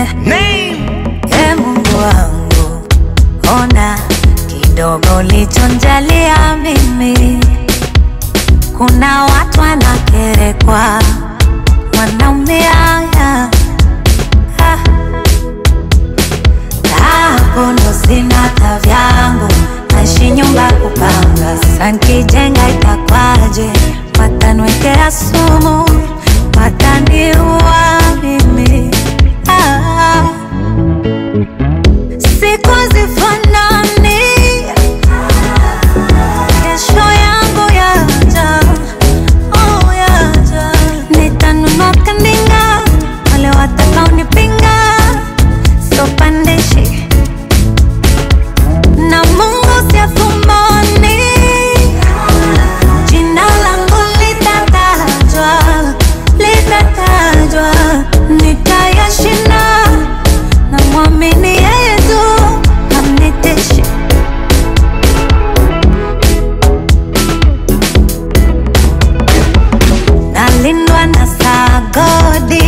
Name. E Mungu wangu, ona kidogo lichonjalia mimi. Kuna watu wanakerekwa, wanaumia ya. Ah. Hapo ndo sina ta vyangu, naishi nyumba kupanga. Sasa nkijenga itakwaje? Watanwekea sumu, wataniua mimi ah. Siku zifanani, kesho yangu yaja, oh yaja. Nitanunua kandinga, wale watakaonipinga sopandishi na Mungu siafumani, jina langu litatajwa, litatajwa, nitayashinda na mwamini yeye tu hamniteshi. Nalindwa na sagodi,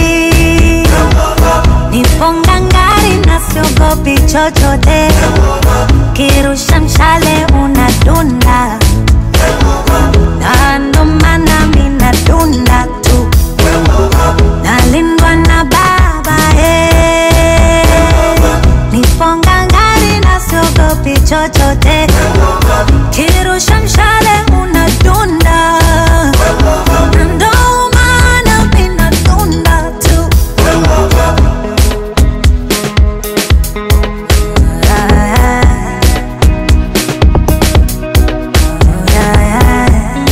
nipo ngangari na siogopi chochote, kirusha mshale unadunda, na ndo maana mi nadunda tu, nalindwa na baba eh. Nipo ngangari na siogopi chochote, kirusha mshale unadunda, na ndo maana mi nadunda tu. Ah, ah, ah.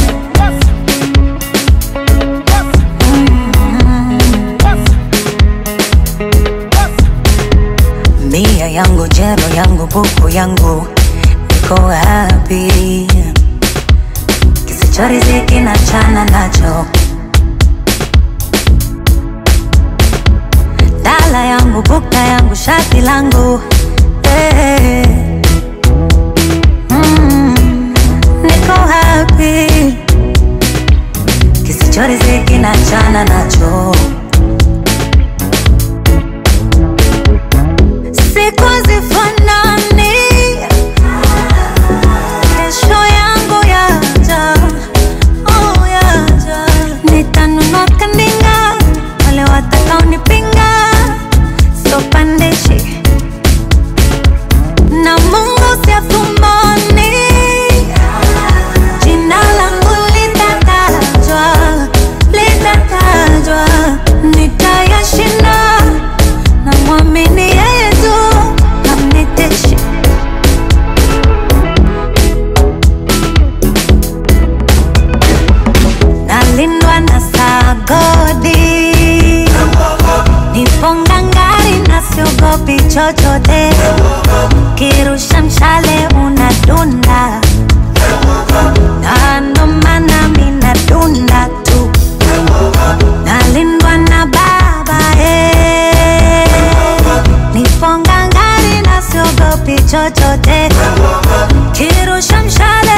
Mia yangu jero yangu buku yangu iko wapi? Kisichoriziki na chana nacho dala yangu bukta yangu shati langu eh, mm, niko happy kisichoriziki na chana nacho siku zifanani, kesho yangu yaja, oh yaja. Nitanunua kandinga, wale watakaonipinga sopandishi na Mungu siafumani, jina langu litatajwa, litatajwa, nitayashinda na mwamini yeye tu hamniteshi. Nalindwa na sagodi, nipo ngangari na siogopi chochote, kirusha mshale unadunda, na ndo maana mi nadunda tu, nalindwa na baba eh. Nipo ngangari na siogopi chochote, kirusha mshale